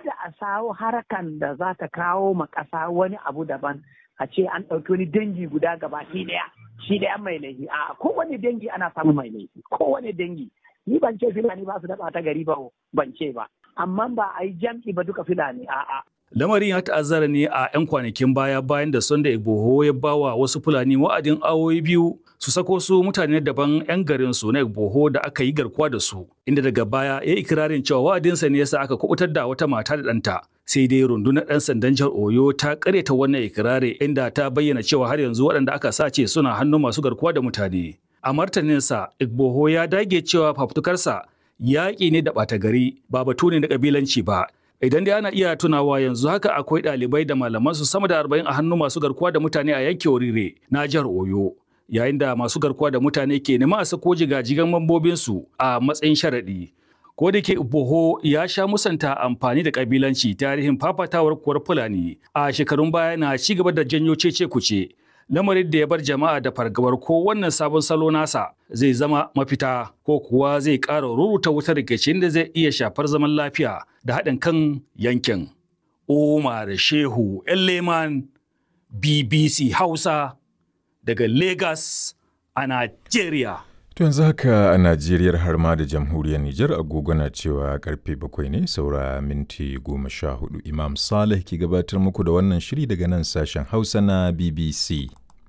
kada a sawo harakan da za ta kawo ma ƙasa wani abu daban a ce an ɗauki wani dangi guda gabaki ɗaya shi ɗaya mai laifi a kowane dangi ana samun mai laifi kowane dangi ni ban ce filani ba su da ta gari ba ban ce ba amma ba a yi jam'i ba duka filani a'a Lamarin ya ta'azzara ne a 'yan kwanakin baya bayan da Sunday Igboho ya bawa wasu Fulani wa'adin awoyi biyu su sako su mutane daban 'yan garin su na Igboho da aka yi garkuwa da su, inda daga baya ya ikirarin cewa wa'adinsa ne yasa aka kubutar da wata mata da ɗanta. Sai dai rundunar 'yan sandan jihar Oyo ta karyata wannan ikirari inda ta bayyana cewa har yanzu waɗanda aka sace suna hannun masu garkuwa da mutane. A martaninsa, Igboho ya dage cewa fafutukarsa yaƙi ne da ɓata gari ba batu ne na ƙabilanci ba. Idan dai ana iya tunawa yanzu haka akwai ɗalibai da malaman su sama da arba'in a hannun masu garkuwa da mutane a yankin Orire na jihar Oyo. Yayin da masu garkuwa da mutane ke nema a sako jigajigan mambobinsu a matsayin sharaɗi. Ko da ke Boho ya sha musanta amfani da ƙabilanci tarihin fafatawar kuwar Fulani a shekarun baya na ci gaba da janyo cece kuce. lamarin da ya bar jama'a da fargabar ko wannan sabon salo nasa zai zama mafita ko kuwa zai ƙara ruruta wutar rikicin da zai iya shafar zaman lafiya da haɗin kan yankin. Umar Shehu Leman BBC Hausa daga Lagos a Najeriya. To yanzu haka a Najeriya har ma da jamhuriyar Nijar agogo na cewa karfe bakwai ne saura minti goma sha hudu Imam Saleh ke gabatar muku da wannan shiri daga nan sashen Hausa na BBC.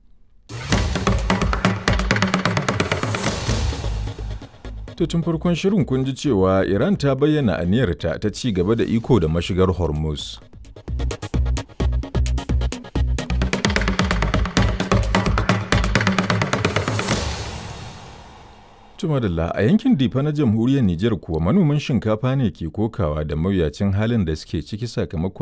To tun farkon shirin kun ji cewa Iran ta bayyana aniyarta ta ci gaba da iko da mashigar Hormuz. Tumadalla a yankin Difa na jamhuriyar Nijar kuwa manoman shinkafa ne ke kokawa da mawuyacin halin da suke ciki sakamakon